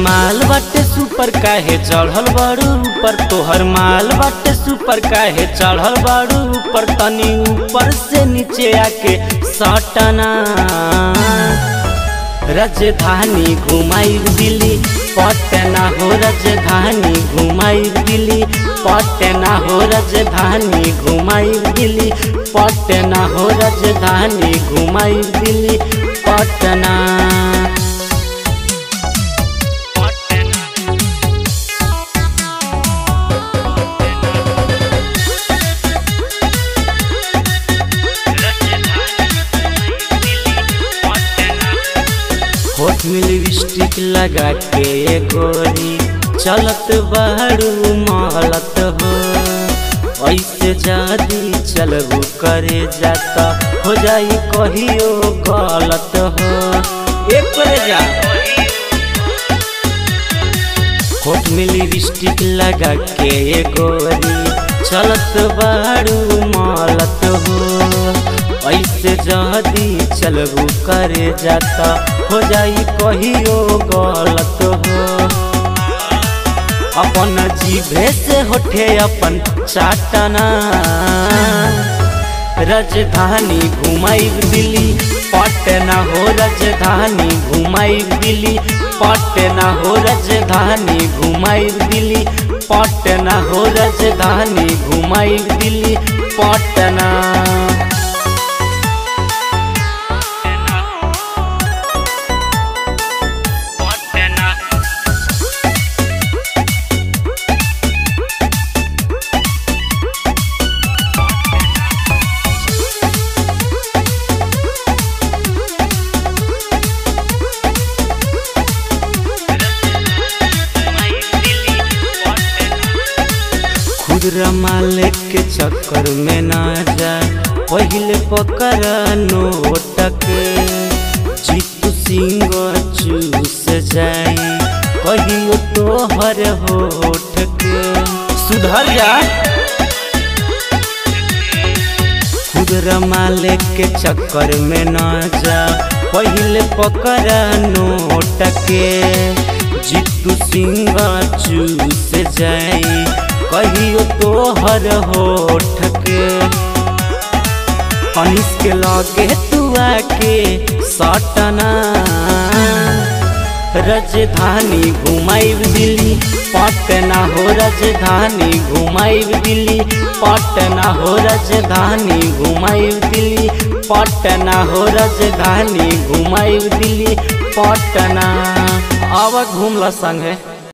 माल बाटे सुपर काहे चढ़ल बाड़ू ऊपर तोहर माल बाटे सुपर काहे चढ़ल बाड़ू ऊपर तनी ऊपर से नीचे आके सटना राजधानी घुमाई दिल्ली पटना हो राजधानी घुमाई दिल्ली पटना हो राजधानी घुमाई दिल्ली पटना हो राजधानी घुमाई दिल्ली पटना होठ में लिपस्टिक लगा के गोरी चलत बाड़ू महलत हो ऐसे जादी चलबू करे जाता हो जाई कहियो गलत हो एक करे जा होठ में लिपस्टिक लगा के गोरी चलत बाड़ू महलत हो ऐसे जदी चलबू करे जाता हो जाई कहियो गलत हो अपन जीभे से होठे अपन चाटना राजधानी घुमाई दिल्ली पटना हो राजधानी घुमाई दिल्ली पटना हो राजधानी घुमाई दिल्ली पटना हो राजधानी घुमाई दिल्ली पटना खुदरा मालिक के चक्कर में ना जा पहले पकड़ नोट के जीतू सिंह चूस जाई कहियो तोहर होठ के सुधर जा खुदरा मालिक के चक्कर में ना जा पहले पकड़ नोट के जीतू सिंह चूस जाई कहियो तोहर होठ के कनिस के लगे तू आके सटना राजधानी घुमाई दिल्ली पटना हो राजधानी घुमाई दिल्ली पटना हो राजधानी घुमाई दिल्ली पटना हो राजधानी घुमाई दिल्ली पटना अब घूमला संगे